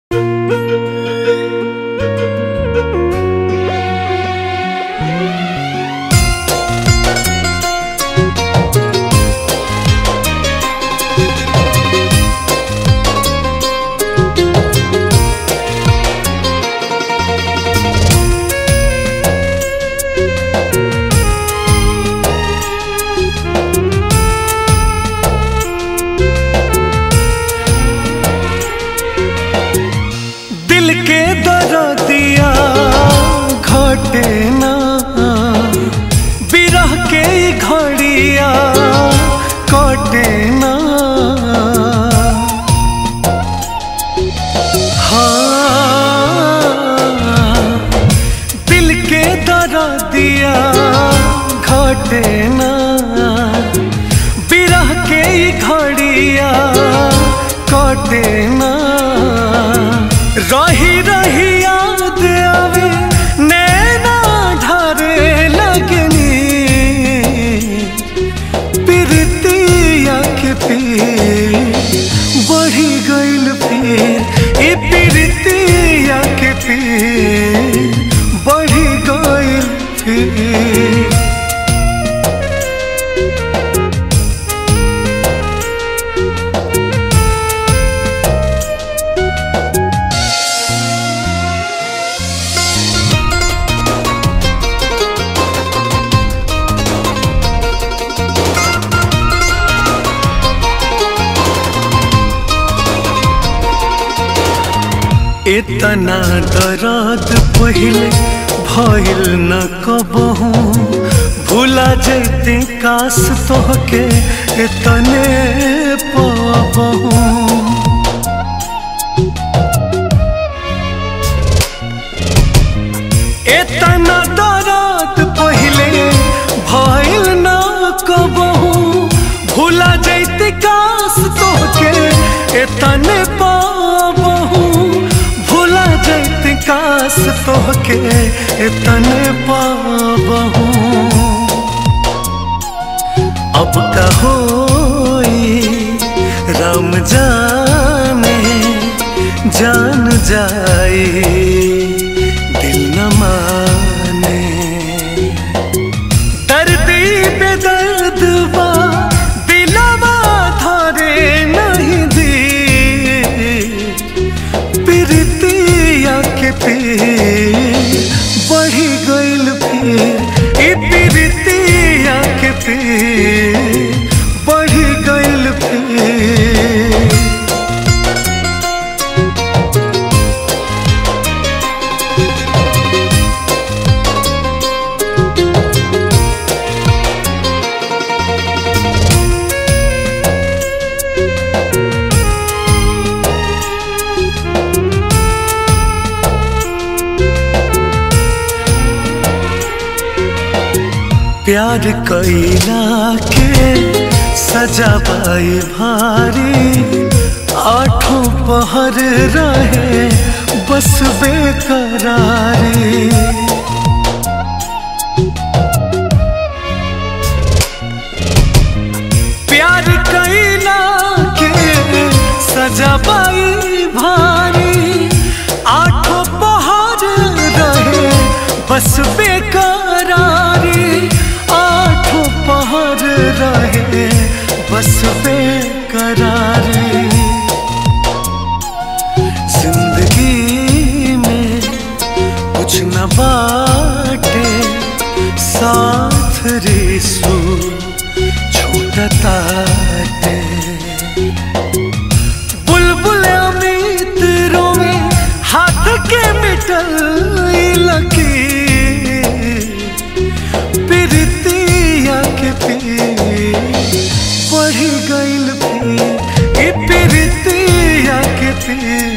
दिल के दरदिया घटे ना बिरह के ई घड़िया कटे ना हाँ दिल के दरदिया घटे ना बिरह के ई घड़िया कटे ना रही रही याद आवे नैना ढारे लगनी पिरतिया के पीर बढ़ी गइल फिर ए पिरतिया के पीर बढ़ी गइल फिर इतना दर्द पहले भइल न कबहू भूला जैते काश तोहके इतने पाबहू इतना दर्द पहले भइल न कबहू भूला जैते काश तोहके इतने पाबहू भूला जैते काश तोहके इतने पाबहू अब का होई राम जाने जान जाए दिल न माने दर्दी बेदर्द बा दिलवा धरे नहीं दी पिरतिया के पीर बढ़ी गइल फिर ई पिरतिया के पीर बढ़ी गइल फिर प्यार कैला के सजा पाई भारी आठों पहर रहे बस बेकरारी प्यार कैला के सजा पाई भारी आठों पहर रहे बस बेकरारी आठों पहर रहे बस बेकरारी जिंदगी में कुछ न बाटे साथ रिसू छूटताटे बुलबुल अमित रोवे हाथ के मिटल लकी पिरतिया के पीर बढ़ी गइल फिर ई पिरतिया के पीर